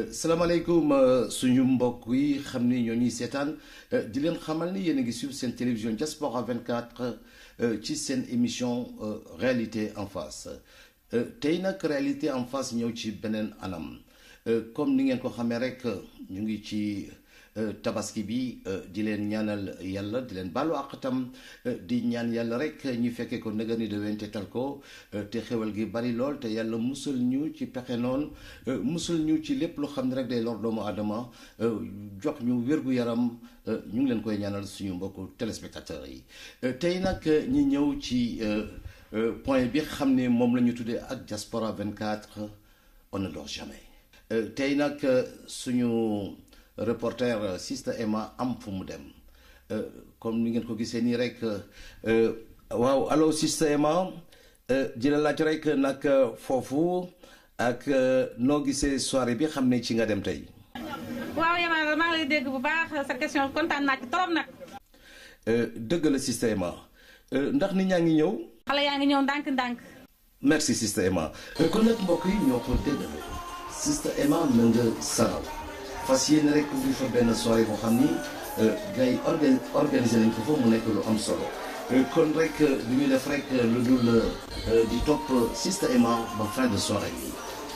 salaamaaleykum suñu mbokk yi xam ni ñoo ñuy seetaan di leen xamal ni yéen a ngi suivre seen télévision Diaspora 24 ci seen émission réalité en face tey nag réalité en face ñëw ci beneen anam comme ni ngeen ko xamee rek ñu ngi ci tabaski bi di leen ñaanal yàlla di leen baalu àq tam di ñaan yàlla rek ñu fekkee ko nëgëni de wente tal ko te xewal gi bari lool te yàlla musal ñu ci pexe noonu musal ñu ci lépp lu xam ne rek day lor doomu aadama jox ñu wér-gu-yaram ñu ngi leen koy ñaanal suñu mbokku téléspectateurs yi tey nag ñi ñëw ci point bi xam ne moom la ñu tuddee ak Diaspora 24 on ne dort jamais tey nag suñu reporter Sista Emma am fu mu dem comme ni ngeen ko gisee nii rek waaw allo Sista Emma di la laaj rek nag foofu ak noo gisee soirée bi xam ne ci nga dem tey. waaw Yamar maa ngi lay dégg bu baax sa question kontaan naa ci trop nag. dëgg la Sista Emma ndax nit ñaa ngi ñëw. xale yaa ngi ñëw ndànk-ndànk. merci Sista Emma kon nag mbokk yi ñoo ko dégg Sista Emma na nga salaw. fas yéene rek ubbi fa benn soirée boo xam ni gars yi organ organisé nañ ko fa mu nekk lu am solo kon rek du ñu def rek lu dul di topp Sista Emma ba fin de soirée bi.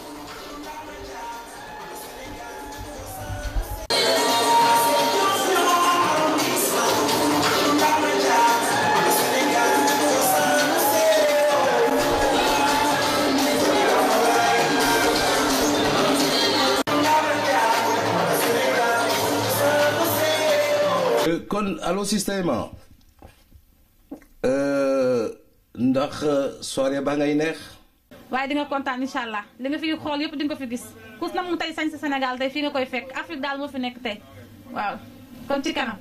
kon allo Sista Emma ndax soirée ba ngay neex. waaye di nga kontaan incha allah li nga fi xool yëpp di nga ko fi gis kus na mu tey sañ si Sénégal tey fii nga koy fekk Afrique daal moo fi nekk tey waaw kon ci kanam.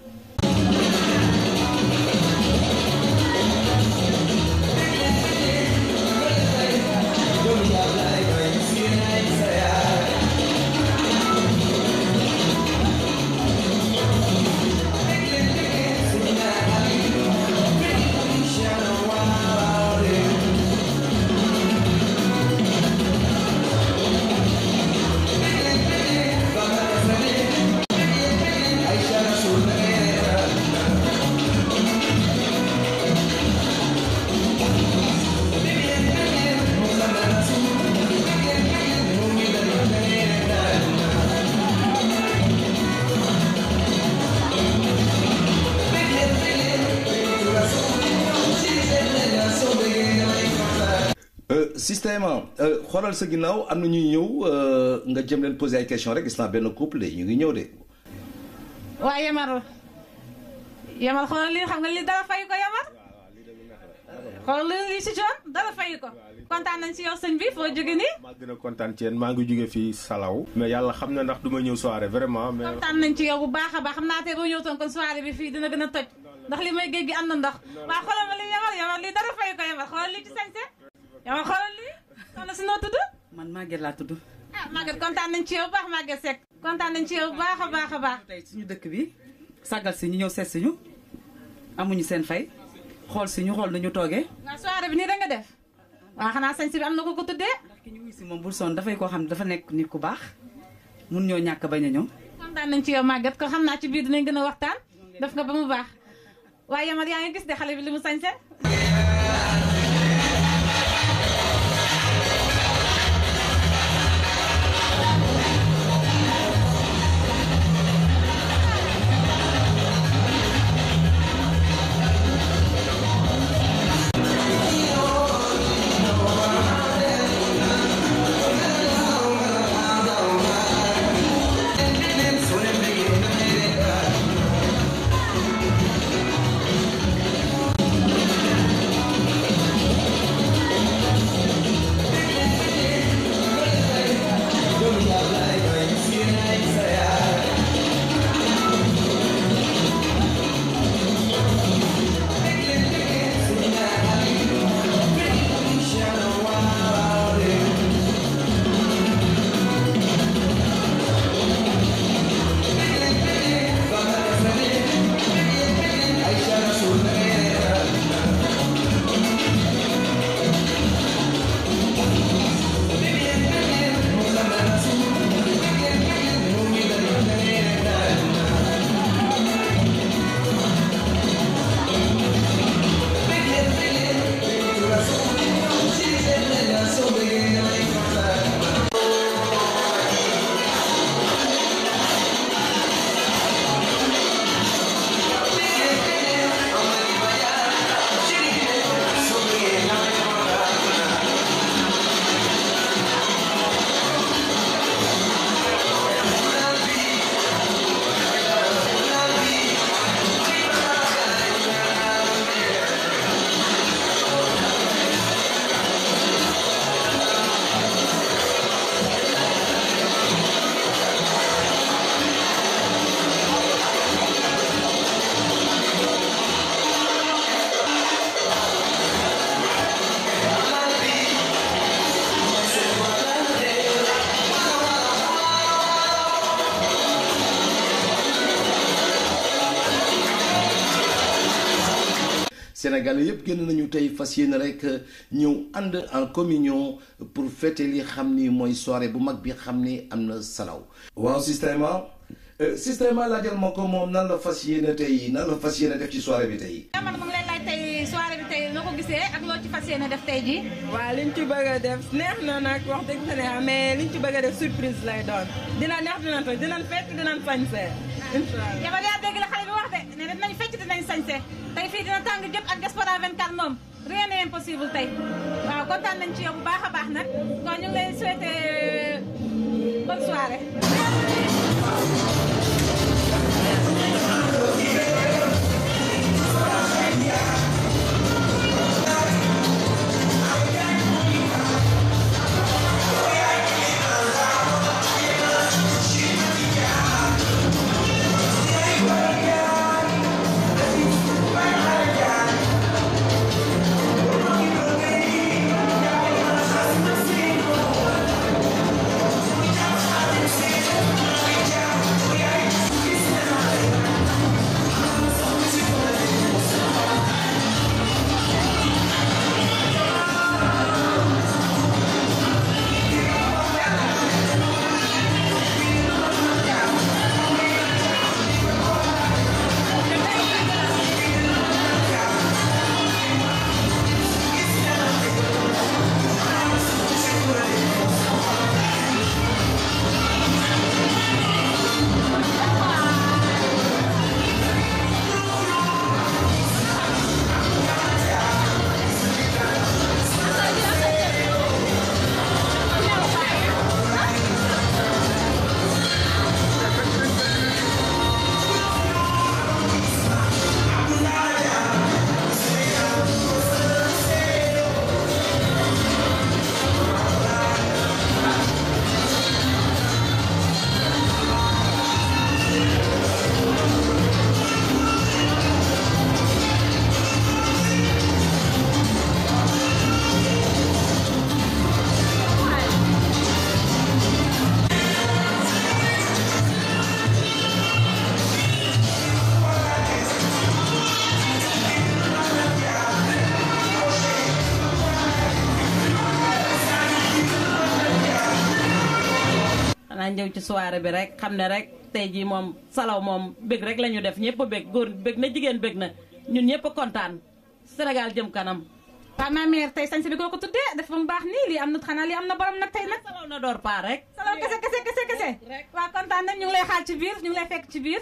Sista Emma xoolal sa ginnaaw am na ñuy ñëw nga jëm leen poser ay question rek gis naa benn couple de ñu ngi ñëw de. waaye Yamar Yamar xoolal lii xam nga lii dara fay ko Yamar xoolal lii si coon dara fay ko kontaan nañ si yow sëñ bi foo jóge nii. maa gën a kontaan ci yéen maa ngi jóge fii Salaw. mais yàlla xam na ndax du ma ñëw soirée vraiment. mais kontaan nañ ci yow bu baax a baax xam naa tey boo ñëw toon kon soirée bi fii dina gën a toj ndax li may géej gi am na ndox waaw xoolal ma li Yamar Yamar lii dara fay ko Yamar xoolal lii ci sañse Yamar xoolal lii soxna si noo tudd. man Maguette laa tudd. ah Maguette kontaan nañ ci yow bu baax Maguette Seck. kontaan nañ ci yow bu baax a baax a baax. tey suñu dëkk bi sàggal si ñu ñëw seet si ñu amuñu seen fay xool si ñu xool nu ñu toogee. waaw soirée bi nii rek nga def waaw xanaa sañ si bi am na ko ko tuddee. ndax ki ñu wuy si moom bul sonn dafay koo xam ne dafa nekk nit ku baax mun ñoo ñàkk bañ a ñëw. kontaan nañ ci yow Maguette ko xam naa ci biir dinañ gën a waxtaan def nga ba mu baax waaye Yamar yaa ngi gis de xale bi li mu sañse Thank Sénégalais yëpp génn nañu tey fas yéene rek ñëw ànd en communion pour fêter li xam ni mooy soirée bu mag bi xam ni am na salaw waaw système système laajal ma ko moom nan la fas yéene tey nan la fas yéene def ci soirée bi tey. man mu ngi lay laaj tey soirée bi tey noo ko gisee ak loo ci fas yéene def tey ji waaw liñ ci bëgg a def neex na nag wax dëgg fa neex mais liñ ci bëgg a def surprise lay doon dina neex dina toj dinañ fekk dinañ sañse incha allah. yama yaa dégg la xale bi wax de ne dinañ fecc dinañ sañse tey fii dina tàng jëpp ak Diaspora 24 moom rien n'est impossible tey waaw kontaan nañ ci yow bu baax a baax nag kon ñu ngi lay souhaiter bonne soirée xanaa ñëw ci soirée bi rek xam ne rek tey jii moom salaw moom bëgg rek la ñu def ñëpp a bëgg góor bëgg na jigéen bëgg na ñun ñëpp a kontaan Sénégal jëm kanam. waaw ma mère tey sañse bi koo ko tuddee def ba mu baax nii lii am na xanaa lii am na borom nag tey nag salaw na door paa rek. salaw kese kese kese kese waaw kontaan nañ ñu ngi lay xaar ci biir ñu ngi lay fekk ci biir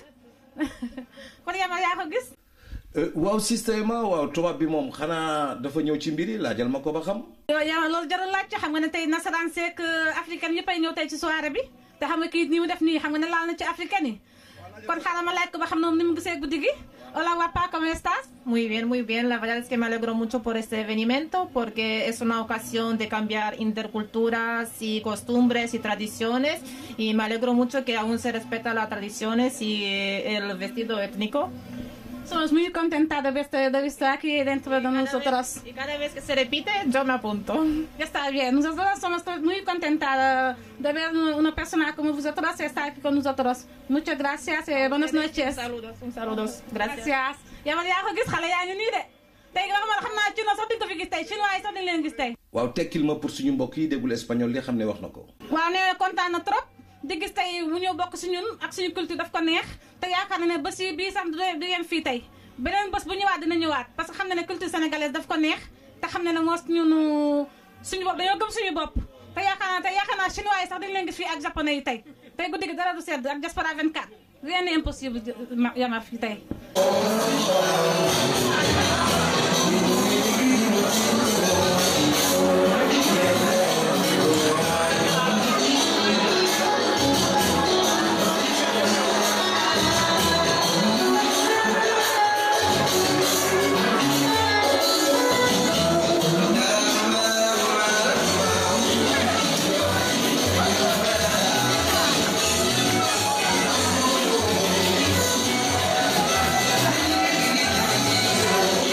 kon yama yaa ko gis waaw système waaw tubaab bi moom xanaa dafa ñëw ci mbir yi laajal ma ko ba xam. yow yama loolu jarul laaj ci xam nga ne tey nasaraan seek africaine yëpp ay ñëw tey ci soirée bi te xam nga kii nii mu def nii xam nga ne laal na ci africaine yi kon xaaral ma laaj ko ba xam ne moom ni mu gisee guddi gi hola guapa ¿cómo estás? Muy bien, muy bien. La verdad es que me alegro mucho por este evento porque es una ocasión de cambiar interculturas y costumbres y tradiciones y me alegro mucho que aún se respetan las tradiciones y eh, el vestido étnico. Somos muy contentas de verte, de verte aquí dentro de nosotros. Y cada vez que se repite, yo me apunto. Ya está bien, nosotros somos muy contentas de ver una persona como vosotros estar aquí con nosotros. Muchas gracias y buenas noches. Saludos, un saludos. Gracias. Gracias. yaa ma yaa ko gis xale yaa ngi nii de tey nga xam xam naa chinois sax duñ ko fi gis tey chinois yi sax duñ leen gis tey. waaw tekkil ma pour suñu mbokk yi déggul espagnol li xam ne wax na ko. waaw nee na kontaan na trop di gis tey mu ñëw bokk si ñun ak suñu culture daf ko neex te yaakaar na ne bés yi bii sax du yem fii tey beneen bés bu ñëwaat dina ñëwaat parce que xam na ne culture sénégalaise daf ko neex te xam na ne moo ñun suñu bopp dañoo gëm suñu bopp te yaakaar naa te yaakaar naa chinois yi sax dañ leen gis fii ak japonais yi tey tey guddi gi dara du sedd ak diaspora 24 rien n'est impossible yama fii tey Thank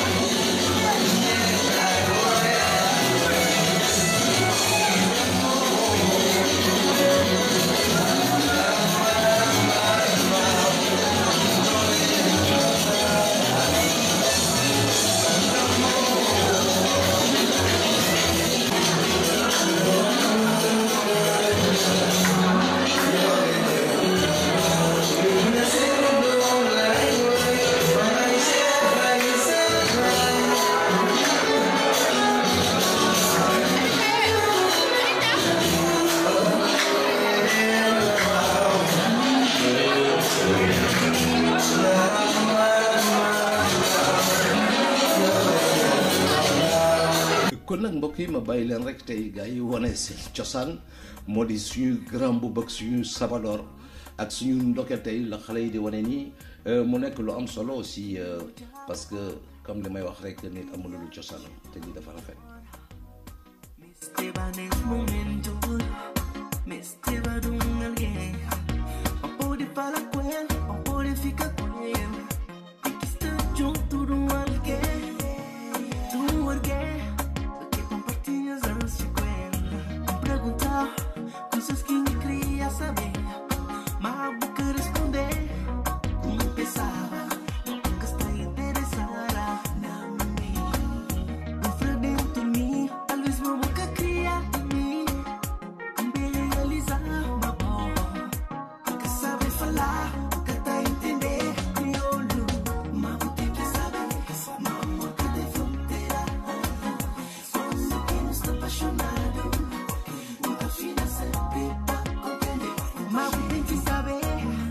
kon nag mbokk yi ma bàyyi leen rek tey gars yi wane seen cosaan moo di suñu grand boubou ak suñu sabadoor ak suñu ndokkeel tey la xale yi di wane nii mu nekk lu am solo aussi parce que comme li may wax rek nit amul lu cosaanam te lii dafa rafet. Esteban es momento, me esteva de um alguém. Não pode falar com ele, não pode ficar com ele. Tem que estar junto de um alguém, de um alguém. Que compartilhas ansias com ele. Não perguntar coisas que nem queria saber. Mas a boca responder, como pensava. Nunca está interessada na mim. Dentro dentro de mim, talvez meu boca cria em mim. Também realizar uma boa. Nunca sabe falar, nunca tá a entender. Crioulo, mas vou ter que saber. Meu amor, cadê fronteira? Quando quem não está apaixonado, nunca fina sempre pra compreender. Mas vou ter que saber.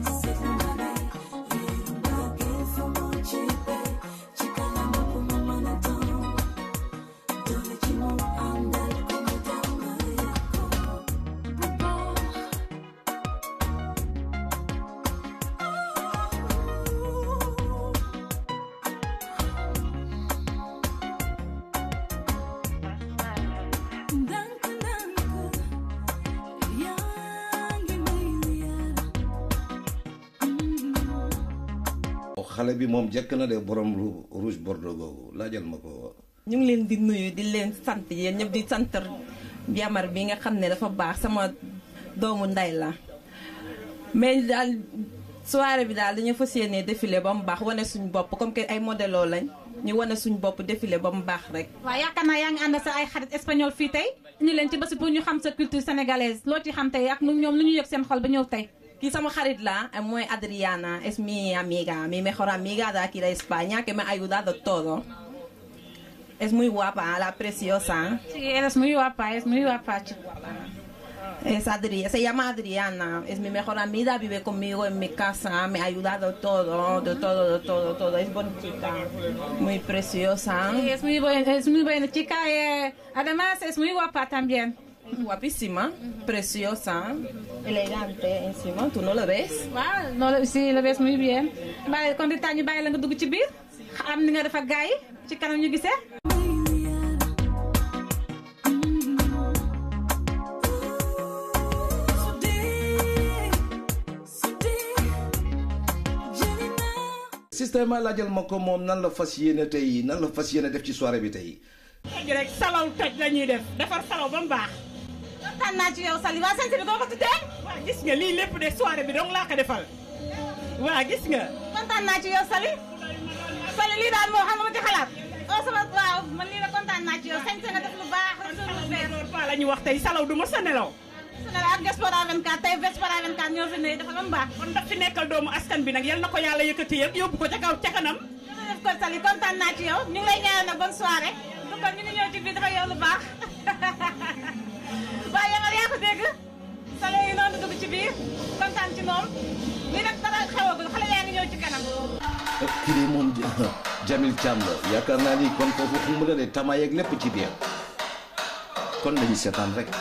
xale bi moom jekk na de borom lu rouge bordeaux googu laajal ma ko. ñu ngi leen di nuyu di leen sant yéen ñëpp di sant Jamar bi nga xam ne dafa baax sama doomu ndey la mais daal soirée bi daal dañu fas yéene défilé ba mu baax wane suñu bopp comme que ay modèlo lañ ñu wane suñu bopp défilé ba mu baax rek. waaw yaakaar naa yaa ngi ànd sa ay xarit espagnol fii tey ñu leen ci bés pour ñu xam sa culture sénégalaise loo ci xam tey ak nu ñoom lu ñu yëg seen xol ba ñëw tey. Kii sama xarit la, muy Adriana, es mi amiga, mi mejor amiga de aquí de España, que me ha ayudado todo. Es muy guapa, la preciosa. Sí, eres muy guapa, es muy guapa, chico. Es Adri se llama Adriana, es mi mejor amiga, vive conmigo en mi casa, me ha ayudado todo, de todo, de todo, todo. Es bonita, muy preciosa. Sí, es muy buena, es muy buena chica. eh, además, es muy guapa también. Guapísima, preciosa, elegante encima, ¿tú no lo ves? waaw loolu si la bees muy bien bàyyi kon di tax ñu bàyyi la nga dugg ci biir am ni nga def ak gars yi ci kanam ñu gisee. système laajal ma ko moom nan la fas yéene tey nan la fas yéene def ci soirée bi tey. toj rek salaw toj la ñuy def defar salaw ba mu baax. kontaan naa ci yow Sali waa seen bi koo ko tuddee. waa gis nga lii lépp de soirée bi dong laa ko defal. waa gis nga. kontaan naa ci yow Sali. Sali lii daal moo xam nga ma ci xalaat. oh sama waaw man lii la kontaan naa ci yow sañ nga def lu baax rek suñu fees. loolu fa la ñu wax tey salaw du ma sa nelaw. su ne la ak Diaspora 24 tey Diaspora 24 ñoo fi ne dafa ba mu baax. kon daf fi nekkal doomu askan bi nag yal na ko yàlla yëkkati yëpp yóbbu ko ca kaw ca kanam. jërëjëf kon Sali kontaan naa ci yow ñu ngi lay ñaanal nag bonne soirée. du kon ñu ngi ñëw ci biir dafa yow lu baax. waaye yow yaa ko dégg. Sali yi noonu dugg ci biir kontaan ci moom lii nag dara xewagul xale yaa ngi ñëw ci kanam. kii de moom Jamil Thiam la yaakaar naa ni kon foofu xumb na de tama yeeg lépp ci biir kon dañuy seetaan rek.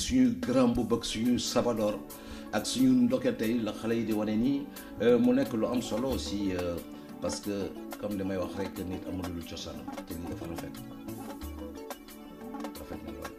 suñu grand boub ak suñu sabalor ak suñu ndokkeel tey la xale yi di wane nii mu nekk lu am solo aussi parce que comme li may wax rek nit amul lu cosaan te lii dafa rafet rafet na lool.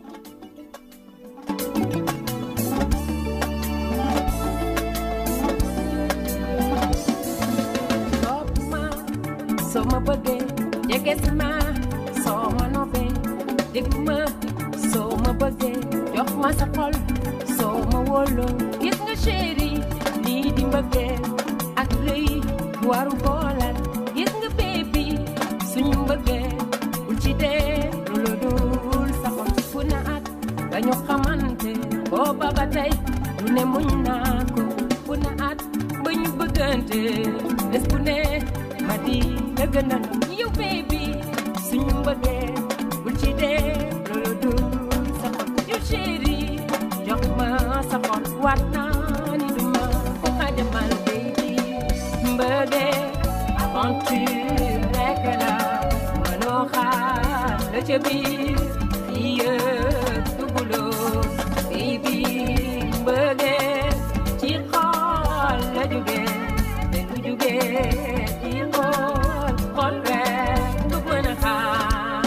topp ma soo ma bëggee jege si ma soo ma noppee déglu ma soo ma bëggee jox ma sa xol soo ma wóoloo gis nga chéri lii di mbëggee ak rëy waru boolal gis nga bébi suñu mbëggee bul ci dee lu la dul sa xol fu na at dañu xamante booba ba tey lu ne muñ naa ko fu na at ba ñu bëggante bés bu ne ma di la gën a yow baby suñu mbëggee bul ci dee loolu dul sa xol yow chéri jox ma sa xol waat naa ni du ma ko xajamal baby mbëggee aventure rekk la mënoo xaar la ca biir fii yëpp duguloo baby mbëggee ci xol la jógee te du jógee ci xol xol rek du mën a xaar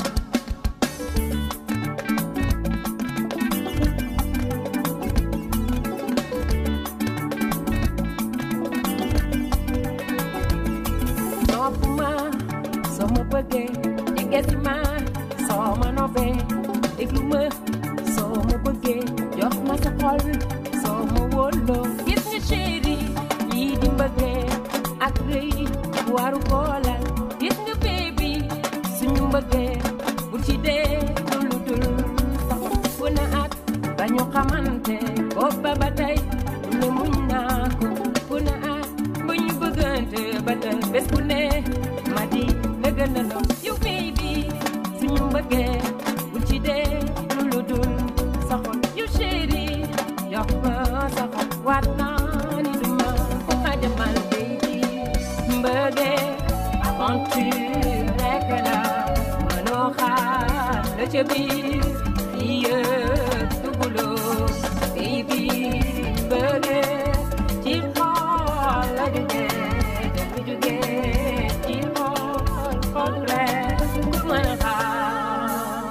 nopp ma soo ma bëggee jege si ma soo ma noppee déglu ma soo ma bëggee jox ma sa xol soo ma wóoloo gis nga chéri lii di mbëggee ak rëy waru boolal gis nga baby suñu mbëggee bu ci dee lu dul sax fu na at ba ñu xamante booba ba tey lu ne muñ naa ko fu na at ba ñu bëggante ba tey bés bu ne ma di la gën a loo yow baby suñu mbëggee bu ci dee lu dul sa xol yow chéri jox ma sa xol waat naa ni du ma ko xajamal baby mbëggee aventure rekk la mënoo xaar la ca biir fii yëpp duguloo baby mbëggee ci xol la jógee te du jógee ci xol xol rek du mën a xaar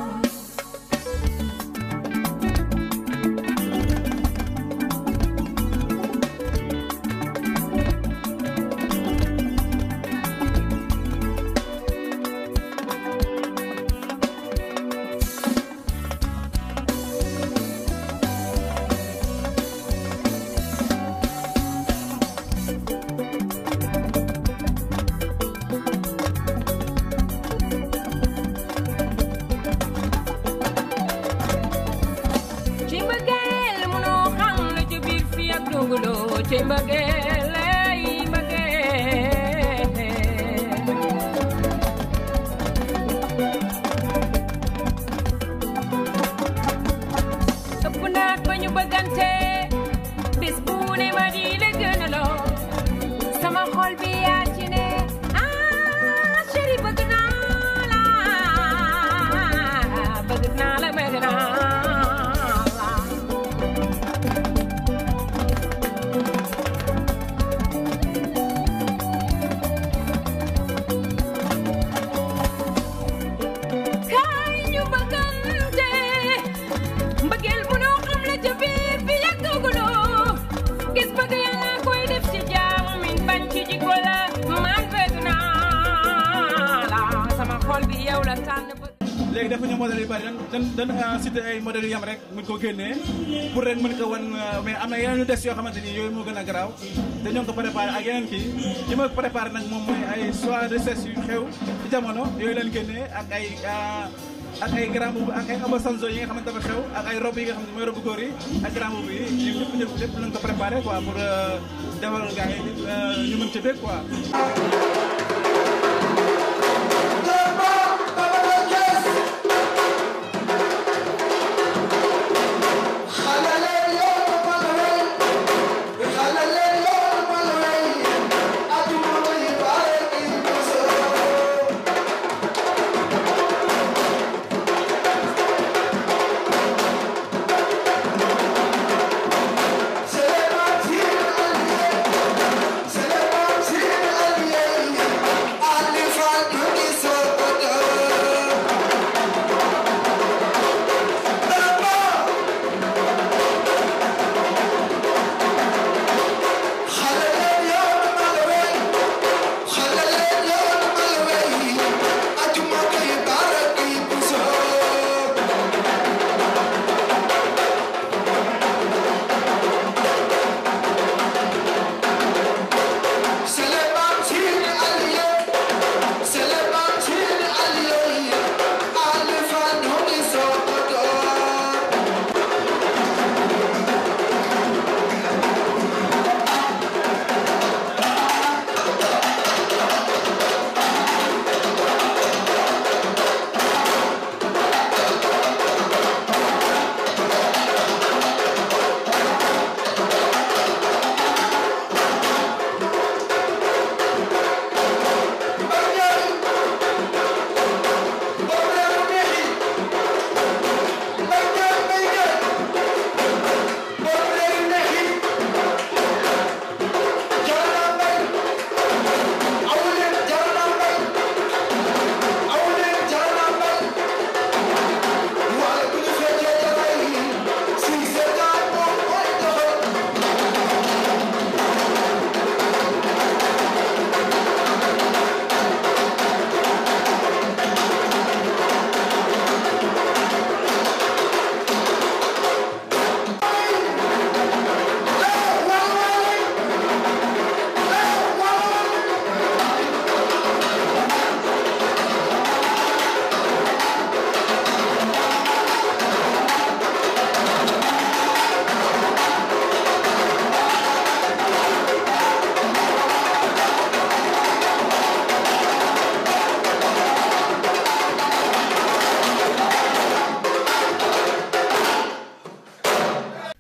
ci mbëggeel mënoo xam la ci biir fii ak duguloo ci mbëggeel ay mbëggeel ëpp naat ba ñu bëggante bis bu ne ma di la gën a loo sama xol bi yaa ci ne ah chéri bëgg naa la bëgg naa la bëgg naa la kaay ñu bëggante mbëggeel mënoo xam la ca biir bi yàggaguloo gis bëgg yàlla koy def ci jaam min bañ ci jikko la man bëgg naa la sama xol bi yow la tànn bëgg léegi dafa ñu modèle yu bari dan dan dan cité ay modèles yu yam rek muñ ko génnee pour rek mën ko wan mais am na yeneen yu des yoo xamante ni yooyu moo gën a garaaw te ñoo ngi ko préparé ak yeneen kii li ma préparé nag moom mooy ay soirée de yu xew ci jamono yooyu leen génnee ak ay ak ay grand boubou ak ay abasanzo yi nga xamante dafa xew ak ay robe yi nga xam ne mooy robe góor yi ak grand boubou yi ñoom ñëpp ñëpp lépp lañ ko préparé quoi pour defal gars yi ñu mën ci bég quoi Thank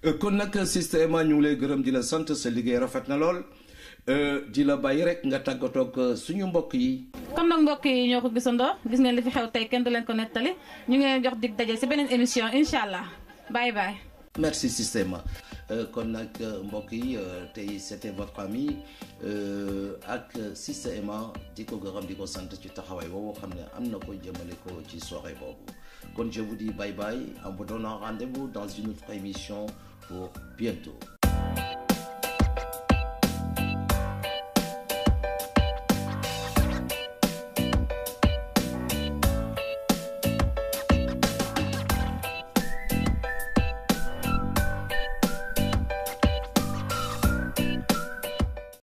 kon nag système ñu ngi lay gërëm di la sant sa liggéey rafet na lool di la bàyyi rek nga tàggatoog suñu mbokk yi. kon nag mbokk yi ñoo ko gisandoo gis ngeen li fi xew tey kenn du leen ko nettali ñu ngi leen jox dig daje si beneen émission incha allah bye bye. merci système kon nag mbokk yi tey c'était votre ami ak système di ko gërëm di ko sant ci taxawaay boobu xam ne am na ko jëmale ko ci soirée boobu kon je vous dis bye bye en vous donnant rendez-vous dans une autre émission pour bientôt.